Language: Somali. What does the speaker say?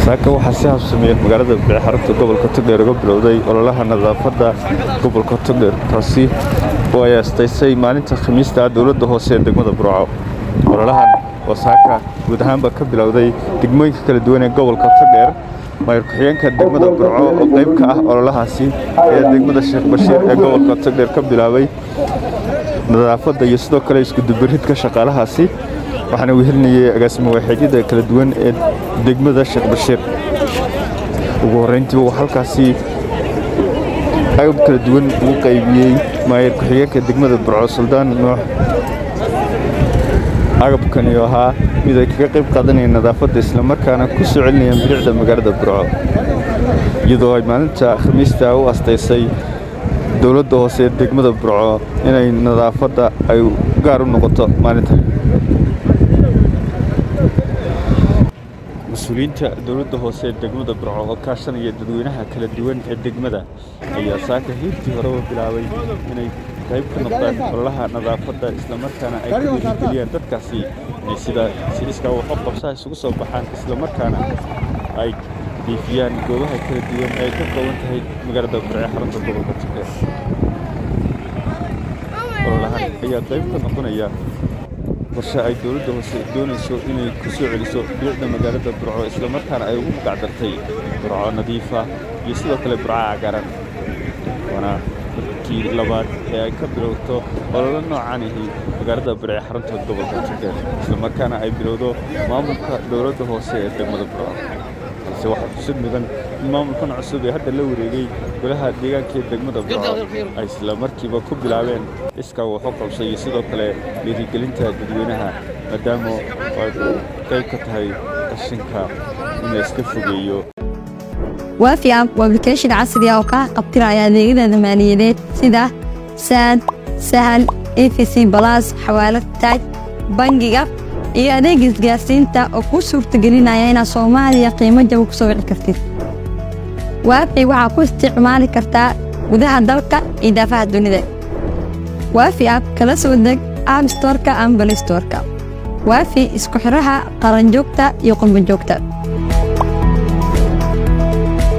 saaka waxaa si habsameeyeen magaalada bixarunta gobolka togdheer uga bilowday ololaha nadaafadda gobolka togdheer taasi oo ay astaysay maalinta khamiista dowladda hoose ee degmada burco ololahan oo saaka guud ahaanba ka bilowday degmooyinka kala duwan ee gobolka togdheer maayir ku-xigeenka degmada burco oo qayb ka ah ololahaasi ee degmada sheekh bashiir ee gobolka togdheer ka bilaabay nadaafadda iyo sidoo kale iskudubaridka shaqaalahaasi waxaana wehelinayay agaasimo waaxeedyada kala duwan ee degmada sheekh bashiir ugu horrayntii uu halkaasi agab kala duwan ugu qaybiyey maayir ku-xigeenka degmada burco suldaan nuux agabkani oo ahaa mid ay kaga qayb qaadanayeen nadaafadda islamarkaana ku soo celinayaan bilicda magaalada burco iyadoo ay maalinta khamiista u astaysay dowladda hoose ee degmada burco inay nadaafadda ay gaar u noqoto maalinta mas-uuliyiinta dowladda hoose ee degmada burco oo kaashanaya dadweynaha kala duwan ee degmada ayaa saaka hiirtii horeba bilaabay inay qayb ka noqdaan ololaha nadaafadda islamarkaana ay ku dhiirigeliyaan dadkaasi inay sida si iskaa waxo qabsaha isugu soo baxaan islamarkaana ay diifiyaan goobaha kala duwan ee ay ka kooban tahay magaalada burce xarunta gobolka togdheer ololahan ayaa qayb ka noqonaya qorshe ay dowladda hoose doonayso inay ku soo celiso bilicda magaalada burco islamarkaana ay ugu magacdartay burco nadiifa iyo sidoo kale burco cagaaran waana markii labaad ee ay ka bilowto ololo noocan ahi magaalada burce xarunta gobolka togdheer islamarkaana ay bilowdo maamulka dowladda hoose ee degmada burco balse waxaa xusid mudan in maamulkan cusub ee hadda la wareegay golaha deegaanka ee degmada burco ay isla markiiba ku bilaabeen iskaa waxu qabsay iyo sidoo kale dhiirigelinta dadweynaha maadaama ay qayb ka tahay qashinka in la iska fogeeyo waafi app waa application casri ah oo kaa qabtiraya adeegyada maaliyadeed sida saad sahal efc balas xawaalad taaj bangiga iyo adeega isgaarsiinta oo kuu suurtagelinaya inaad soomaaliya qiimo jaba ku soo wici kartid waafi waxaa ku isticmaali kartaa gudaha dalka iyo daafaha dunida waafi app kala soo deg app storka ama balistorka waafi isku xidhaha qaranjoogta iyo qurbanjoogta